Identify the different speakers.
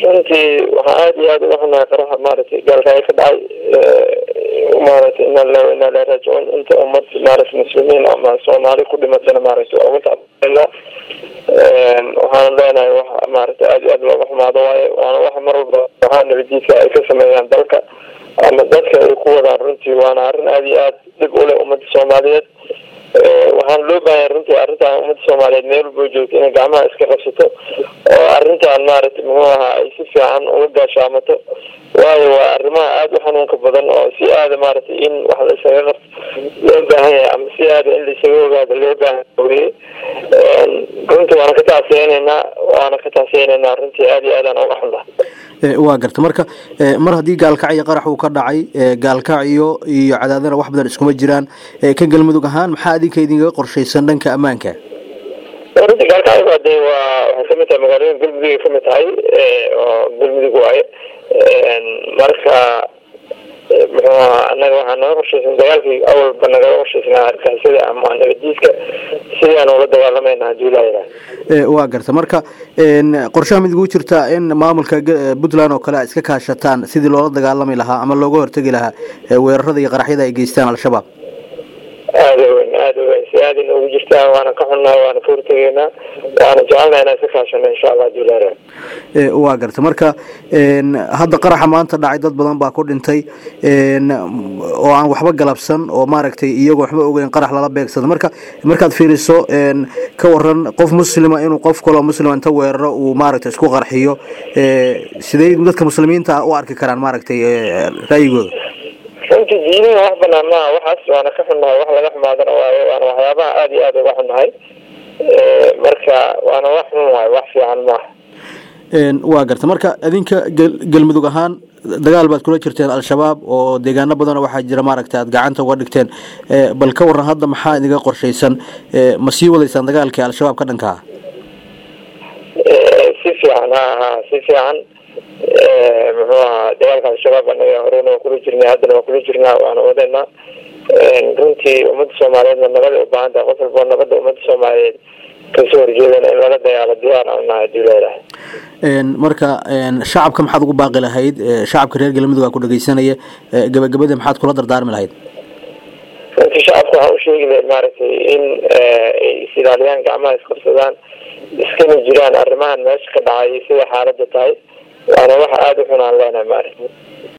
Speaker 1: runtii waxaa aada iyo aada uga xunahay qaraxa maaragtay gaalkaayo ka dhacay maaragtay inaa la inaa la raajicoon inta ummad maaragtay muslimiin ama soomaali ku dhimatana maaragtay waa uga tacbana waxaana leenahay wax maaragtay aada iyo aada looga xumaado waayo waana wax mar walba waxaa nabadiidka ay ka sameeyaan dalka ama dadka ay ku wadaan runtii waana arrin aada iyo aada dhib u leh ummadda soomaaliyeed waxaana loo baahanya runtii arrintan ummadda soomaaliyeed meel walba joogto inay gacmaha iska qabsato oo arrintan maaragtay muxuu ahaa ay si fiican uga gaashaamato waayo waa arrimaha aada u xanuunka badan oo si aada maaragtay in wax la isaga qabto loo baahan yahay ama si aada in la isaga ogaado loo baahan weye runtii waana ka tacsiyeyneynaa waana ka tacsiyeyneynaa runtii aada iyo aadaan uga xunnaha
Speaker 2: waa garta marka mar haddii gaalkacyo qarax uu ka dhacay gaalkacyo iyo cadaadana wax badan iskuma jiraan ka galmudug ahaan maxaa adinka idinkaga qorshaysan dhanka ammaanka
Speaker 1: runtii gaalkacyo waa dee waa waxay kamid tahay magaalooyin galmudugay kamid tahay oo galmudug waaye marka muxuu ahaa annaga waxaa naga qorshaysan dagaalkii awalba nagala qorshaysnaa argixisada ama nabadiiska sidaan ula dagaalamayna hadii laa yidhaah
Speaker 2: waa garta marka qorshaha mid igu jirtaa in maamulka puntland oo kale a iska kaashataan sidii loola dagaalami lahaa ama looga hortegi lahaa weerarada iyo qaraxyada ay geystaan al-shabaab
Speaker 1: aada weyn aada weyn si aada inoogu jirtaa waana ka xunnahay waana ka hortegeynaa waana jecelnaa inaan iska kaashano insha allah hadii laa yidhaah
Speaker 2: waa garta marka hadda qaraxa maanta dhacay dad badan baa ku dhintay oo aan waxba galabsan oo maaragtay iyagoo waxba ogeyn qarax lala beegsado marka markaad fiiriso ka waran qof muslima inuu qof kaloo muslima inta weeraro uu maaragtay isku qarxiyo sidey dadka muslimiinta u arki karaan maaragtay ra'yigooda
Speaker 1: runtii diinihi wax banaan maaha waxaas waana ka xunnahay wax laga xumaadana waayo waana waxyaabaha aada iyo aada uga xunnahay marka waana wax xun waayo wax fiican maaha
Speaker 2: waa garta marka adinka galmudug ahaan dagaal baad kula jirteen al-shabaab oo deegaano badanoo waxaa jira maaragtay aad gacanta uga dhigteen bal ka waran hadda maxaa idiga qorshaysan ma sii wadaysaan dagaalkii al-shabaab ka dhanka ah
Speaker 1: si fiican ha ha si fiican muxuu ahaa dagaalka al-shabaab anaga horena waa kula jirnay haddana waa kula jirnaa waana wadeynaa runtii ummadda soomaaliyeedna nabada u baahan tahay qof walboo nabadda ummadda soomaaliyeed kasoo horjeedana in lala dagaalo diyaar aan nahay hadii leedahay
Speaker 2: marka shacabka maxaad ugu baaqi lahayd shacabka reer galmudug aa ku dhageysanaya gabagabada maxaad kula dardaarmi lahayd
Speaker 1: runtii shacabka waxaan usheegi lahay maaragtay in ay is ilaaliyaan gacmaha isqabsadaan iskana jiraan arrimahan meesha ka dhacay sida xaaladda tahay waana wax aada u xun aan leenahay maaragtay